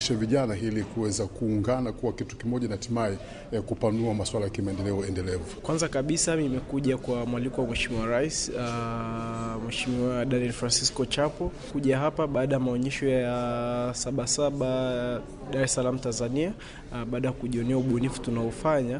vijana ili kuweza kuungana kuwa kitu kimoja na hatimaye eh, kupanua masuala ya kimaendeleo endelevu. Kwanza kabisa nimekuja kwa mwaliko wa Mheshimiwa Rais uh, Mheshimiwa Daniel Francisco Chapo kuja hapa baada ya maonyesho ya Sabasaba Dar es Salaam Tanzania, uh, baada ya kujionea ubunifu tunaofanya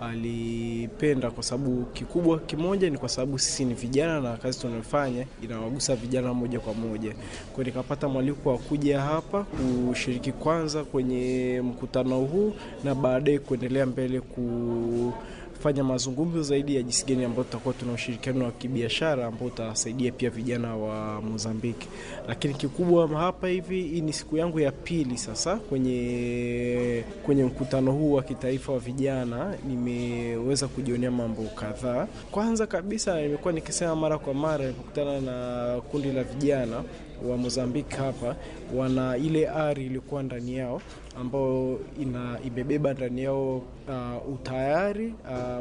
alipenda kwa sababu kikubwa kimoja ni kwa sababu sisi ni vijana na kazi tunayofanya inawagusa vijana moja kwa moja. Kwa nikapata mwaliko wa kuja hapa kushiriki kwanza kwenye mkutano huu na baadaye kuendelea mbele ku fanya mazungumzo zaidi ya jinsi gani ambayo tutakuwa tuna ushirikiano wa kibiashara ambao utasaidia pia vijana wa Mozambiki. Lakini kikubwa hapa hivi, hii ni siku yangu ya pili sasa kwenye kwenye mkutano huu wa kitaifa wa vijana, nimeweza kujionea mambo kadhaa. Kwanza kabisa, nimekuwa nikisema mara kwa mara nilipokutana na kundi la vijana wa Mozambiki hapa, wana ile ari iliyokuwa ndani yao ambao ina imebeba ndani yao uh, utayari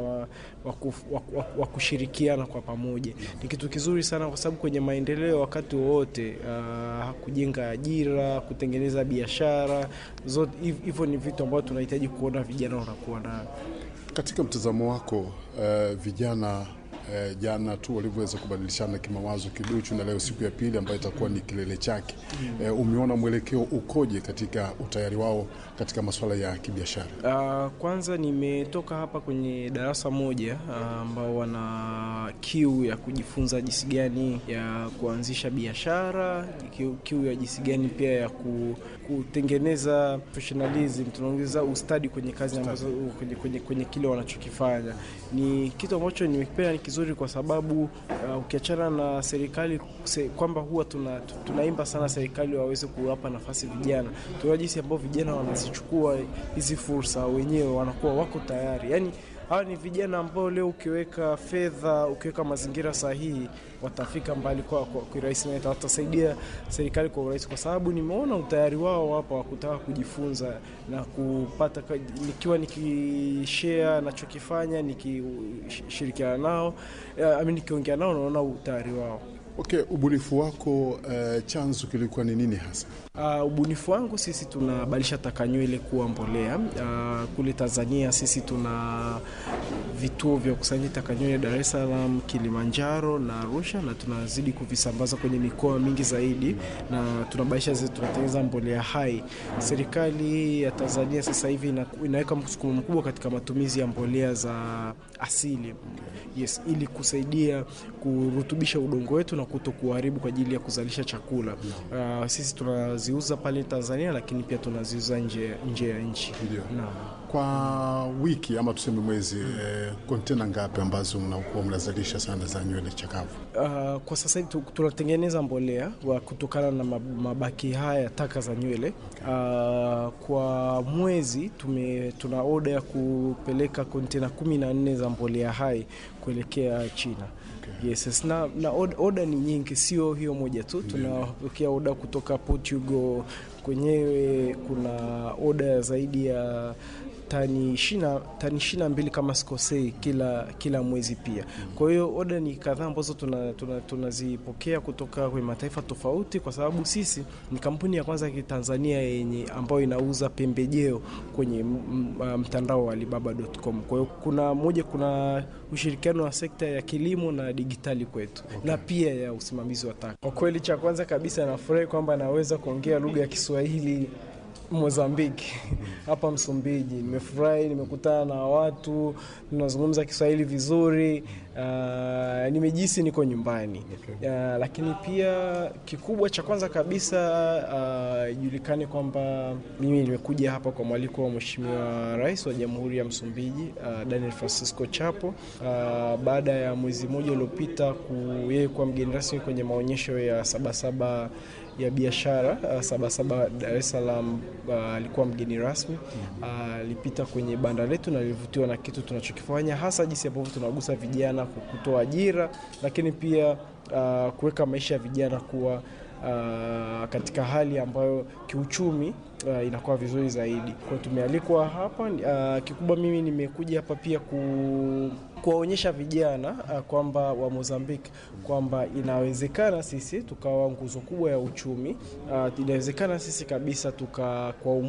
uh, wa kushirikiana kwa pamoja. Ni kitu kizuri sana, kwa sababu kwenye maendeleo wakati wowote uh, kujenga ajira, kutengeneza biashara zote, hivyo ni vitu ambavyo tunahitaji kuona vijana wanakuwa nayo. Katika mtazamo wako, uh, vijana Eh, jana tu walivyoweza kubadilishana kimawazo kiduchu, na leo siku ya pili ambayo itakuwa ni kilele chake. mm. Eh, umeona mwelekeo ukoje katika utayari wao katika masuala ya kibiashara? Uh, kwanza nimetoka hapa kwenye darasa moja ambao uh, wana kiu ya kujifunza jinsi gani ya kuanzisha biashara, kiu, kiu ya jinsi gani pia ya ku, kutengeneza professionalism, tunaongeza ustadi kwenye kazi ambazo kwenye, kwenye, kwenye kile wanachokifanya. Ni kitu ambacho nimependa, ni kizuri kwa sababu uh, ukiachana na serikali se, kwamba huwa tuna, tunaimba sana serikali waweze kuwapa nafasi vijana, tunaona jinsi ambao vijana wanazichukua hizi fursa wenyewe, wanakuwa wako tayari yani hawa ni vijana ambao leo ukiweka fedha, ukiweka mazingira sahihi, watafika mbali kwa urahisi na watasaidia serikali kwa urahisi, kwa sababu nimeona utayari wao hapa wa kutaka kujifunza na kupata, nikiwa nikishare nachokifanya, nikishirikiana nao, ami nikiongea nao, naona utayari wao. Okay, ubunifu wako uh, chanzo kilikuwa ni nini hasa? Uh, ubunifu wangu sisi tunabadilisha taka nywele kuwa mbolea. Uh, kule Tanzania sisi tuna vituo vya kukusanya taka nywele Dar es Salaam, Kilimanjaro na Arusha, na tunazidi kuvisambaza kwenye mikoa mingi zaidi, na tunabadilisha zetu, tunatengeneza mbolea hai. Serikali ya Tanzania sasa hivi ina, inaweka msukumo mkubwa katika matumizi ya mbolea za asili, yes, ili kusaidia kurutubisha udongo wetu na kuto kuharibu kwa ajili ya kuzalisha chakula. Uh, sisi tunaziuza pale Tanzania, lakini pia tunaziuza nje nje ya nchi. Ndio. Kwa wiki ama tuseme mwezi kontena eh, ngapi ambazo mnakuwa mnazalisha sana za nywele chakavu? Uh, kwa sasa hivi tunatengeneza mbolea wa kutokana na mabaki haya taka za nywele. Uh, kwa mwezi tume, tuna oda ya kupeleka kontena kumi na nne za mbolea hai kuelekea China. Okay. Yes, na, na oda ni nyingi, sio hiyo moja tu. Tunapokea oda kutoka Portugal kwenyewe, kuna oda zaidi ya tani ishirini tani ishirini na mbili kama sikosei, kila kila mwezi pia. Kwa hiyo oda ni kadhaa ambazo tunazipokea tuna, tuna kutoka kwenye mataifa tofauti, kwa sababu sisi ni kampuni ya kwanza ya Kitanzania yenye ambayo inauza pembejeo kwenye mtandao wa Alibaba.com. Kwa hiyo kuna moja, kuna ushirikiano wa sekta ya kilimo na digitali kwetu, okay, na pia ya usimamizi wa taka. Kwa kweli, cha kwanza kabisa nafurahi kwamba naweza kuongea lugha ya Kiswahili Mozambiki hapa Msumbiji. Nimefurahi, nimekutana na watu tunazungumza Kiswahili vizuri. Uh, nimejisi niko nyumbani. Okay. Uh, lakini pia kikubwa cha kwanza kabisa ijulikane uh, kwamba mimi nimekuja hapa kwa mwaliko wa Mheshimiwa Rais wa Jamhuri ya Msumbiji uh, Daniel Francisco Chapo uh, baada ya mwezi mmoja uliopita yeye kuwa mgeni rasmi kwenye maonyesho ya Sabasaba ya biashara uh, Sabasaba Dar es Salaam alikuwa uh, mgeni rasmi alipita uh, kwenye banda letu na alivutiwa na kitu tunachokifanya hasa jinsi ambavyo tunagusa vijana kutoa ajira, lakini pia uh, kuweka maisha ya vijana kuwa uh, katika hali ambayo kiuchumi uh, inakuwa vizuri zaidi. Kwa tumealikwa hapa uh, kikubwa mimi nimekuja hapa pia ku kuwaonyesha vijana uh, kwamba wa Mozambique kwamba inawezekana sisi tukawa nguzo kubwa ya uchumi uh, inawezekana sisi kabisa tuka kwa